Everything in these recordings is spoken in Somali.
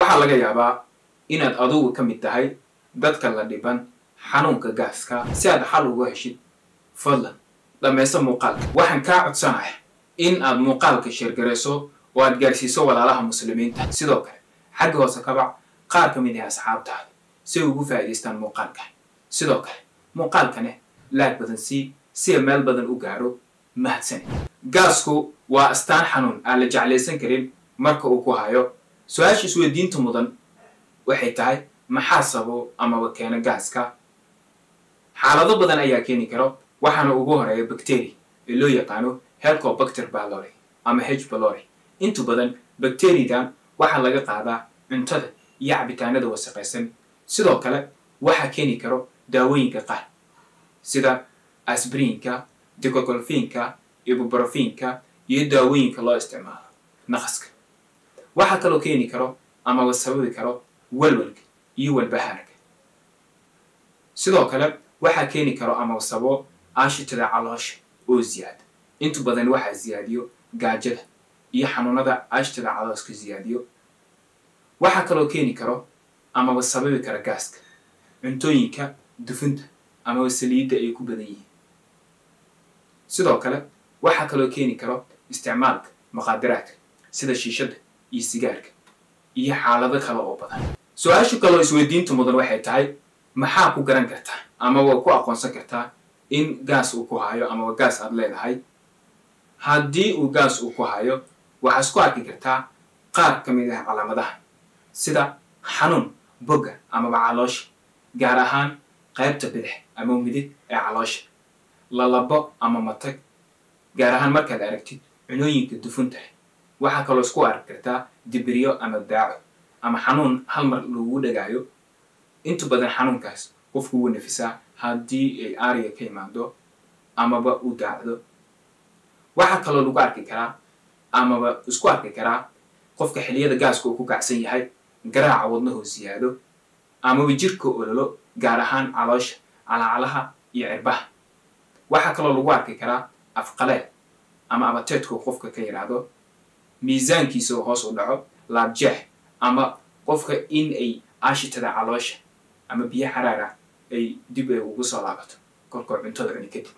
waxaa laga yaabaa inaad adugu ka mid tahay dadka la dhiban xanuunka gaaska si aad xal uga heshid fadlan dhammaysta muuqaalka waxaan kaa codsanaya in aad muuqaalka sheergarayso oo aad gaarsiiso walaalaha muslimiinta sidoo kale xagga hoose kabac qaar ka mid ah asxaabtaada si ay ugu faa'iidaystaan muuqaalkan sidoo kale muuqaalkane laag badan sii si ay meel badan u gaaro mahadsanid gaasku waa astaan xanuun aan la jeclaysan karin marka uu ku hayo su-aasha isweydiinta mudan waxay tahay maxaa sabo amaba keena gaaska xaalado badan ayaa keeni karo waxaana ugu horeeya bacteria ee loo yaqaano helcobacter ballori ama h ballori intu badan bacteriadan waxaa laga qaadaa cuntada iyo cabitaanada wasaqaysan sidoo kale waxaa keeni karo daawooyinka qaar sida asbrinka dicogolfinka ibuprofinka iyo daawooyinka loo isticmaalo naqaska waxaa kaloo keeni karo amaba sababi karo walwalka iyo walbahaarka sidoo kale waxaa keeni karo amaba sababo aashitada caloosha oo ziyaada intu badan waxaa ziyaadiyo gaajada iyo xanuunada aashitada calooska ziyaadiyo waxaa kaloo keeni karo amaba sababi kara gaaska cuntooyinka dufunta amaba saliidda ay ku badan yihiin sidoo kale waxaa kaloo keeni karo isticmaalka maqaadiraadka sida shiishadda iyo sigaarka iyo xaalado kale oo badan su-aasha kaloo isweydiinta mudan waxay tahay maxaa ku garan kartaa amaba ku aqoonsan kartaa in gaas uu ku hayo amaba gaas aad leedahay haddii uu gaas uu ku hayo waxaa isku arki kartaa qaar ka mid ah calaamadaha sida xanuun bogga amaba caloosha gaar ahaan qaybta bidix ama midig ee caloosha lalabo ama matag gaar ahaan markaad aragtid cunooyinka dufunta leh waxaa kaloo isku arki kartaa dibiryo ama daaco ama xanuun hal mar lagu dhagaayo inta badan xanuunkaas qofku wuu nafisaa haddii ay aariga ka imaado amaba u daacdo waxaa kaloo lagu arki karaa amaba isku arki karaa qofka xiliyada gaaska uu ku kacsan yahay garaaca wadnahoo siyaado amaba jirka ololo gaar ahaan caloosha calacalaha iyo cirbaha waxaa kaloo lagu arki karaa afqaleel ama abateedkuu qofka ka yidhaahdo miisaankiisa oo hoos u dhaco laabjeex ama qofka in ay aashitada caloosha ama biyo xaraar ah ay dib ay ugu soo laabato kolkoo cuntada cuni kadib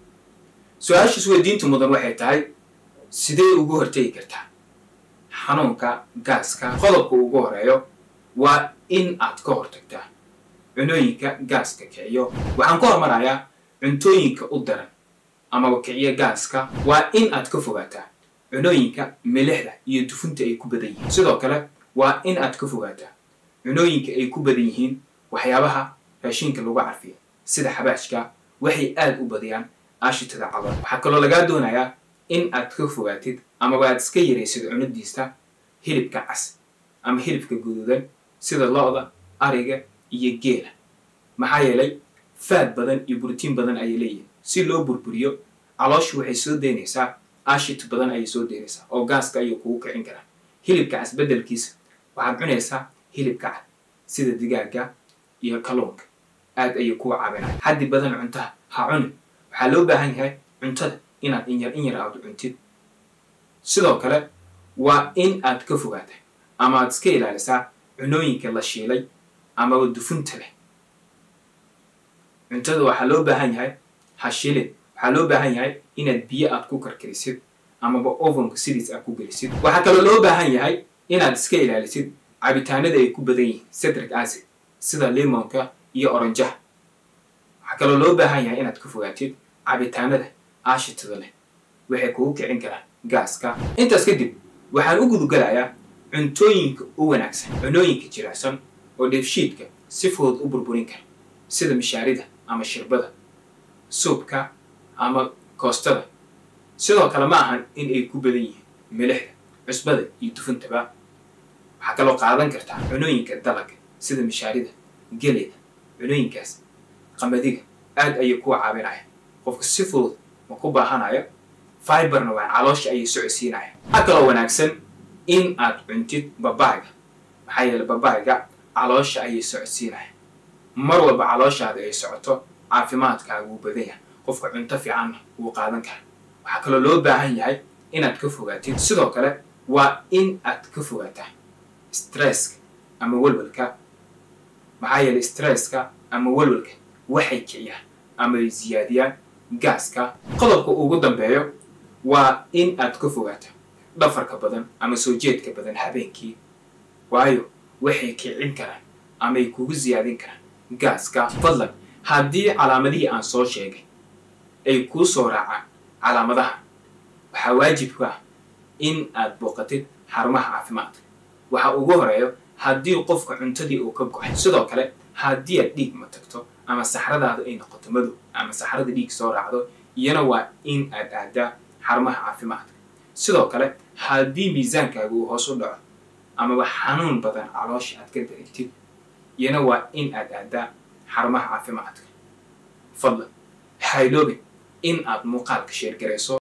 su-aasha isweydiinta mudan waxay tahay sidee ugu hortegi kartaa xanuunka gaaska qodobka ugu horeeyo waa in aad ka hortagtaa cunooyinka gaaska kiciyo waxaan ka hormarayaa cuntooyinka u daran amaba kiciyo gaaska waa in aad ka fogaataa cunooyinka milixda iyo dufunta ay ku badan yihiin sidoo kale waa in aad ka fogaataa cunooyinka ay ku badan yihiin waxyaabaha raashinka lagu carfiyo sida xabaashka waxay aad u badiyaan aashitada calool waxaa kaloo lagaa doonayaa in aad ka fogaatid amaba aad iska yaraysid cunadiista hilibka cas ama hilibka guduudan sida lo-da ariga iyo geela maxaa yeelay faad badan iyo buritiin badan ayay leeyihin si loo burburiyo calooshu waxay soo daynaysaa aashit badan ayay soo daynaysaa oo gaaska ayuu kugu kicin karaa hilibka cas beddelkiisa waxaad cunaysaa hilibka cad sida digaaga iyo kalluunka aad ayay kuwa caabinaya xaddi badan cuntaha ha cuni waxaa loo baahan yahay cuntada inaad inyar in yar aad cuntid sidoo kale waa in aad ka fogaata ama aad iska ilaalisaa cunooyinka la shiilay amaba dufunta leh cuntada waxaa loo baahan yahay ha shiilid waxaa loo baahan yahay inaad biyo aad ku karkarisid amaba ovonka sidiis aad ku gelisid waxaa kaloo loo baahan yahay inaad iska ilaalisid cabitaanada ay ku badan yihiin citric acid sida limonka iyo oranjaha waxaa kaloo loo baahan yahay inaad ka fogaatid cabitaanada aashitada leh waxay kugu kicin karaan gaaska intaas kadib waxaan u gudugalayaa cuntooyinka u wanaagsan cunooyinka jilicsan oo dheefshiidka si fudud u burburin kara sida mishaarida ama shirbada suubka ama koostada sidoo kale ma ahan in ay ku badan yihiin milixda cusbada iyo dufuntaba waxaa kaloo qaadan kartaa cunooyinka dalaga sida mishaarida geleyda cunooyinkaas qamadiga aad ayay kuwa caabinaya qofka si fudud ma ku baahanayo fiberna waa caloosha ayay socodsiinaya waxaa kaloo wanaagsan in aad cuntid babaayga maxaa yeele babaayga caloosha ayay socodsiinaya mar walba calooshaada ay socoto caafimaadkaaga wuu badan yahay qofka cunto fiicanna wuu qaadan kara waxaa kaloo loo baahan yahay inaad ka fogaatid sidoo kale waa in aad ka fogaataa stresska ama walwalka maxaa yeelay stresska ama walwalka waxay kiciyaan ama ay siyaadiyaan gaaska qodobka ugu dambeeyo waa in aad ka fogaato dhafarka badan ama soo jeedka badan habeenkii waayo waxay kicin karaan ama ay kugu siyaadin karaan gaaska fadlan haddii calaamadihii aan soo sheegay ay kuu soo raacaan calaamadaha waxaa waajibka ah in aad booqatid xarumaha caafimaadka waxa ugu horeeyo haddii qofka cuntadii uu ka go-ay sidoo kale haddii aad dhiig ma tagto ama saxradaada ay noqoto madow ama saxrada dhiig soo raacdo iyana waa in aad aadaa xarumaha caafimaadka sidoo kale haddii miisaankaaga uu hoos u dhaco amaba xanuun badan caloosha aad ka dareentid iyana waa in aad aadaa xarumaha caafimaadka fadlan hayloobin in aad muuqaalka sheergarayso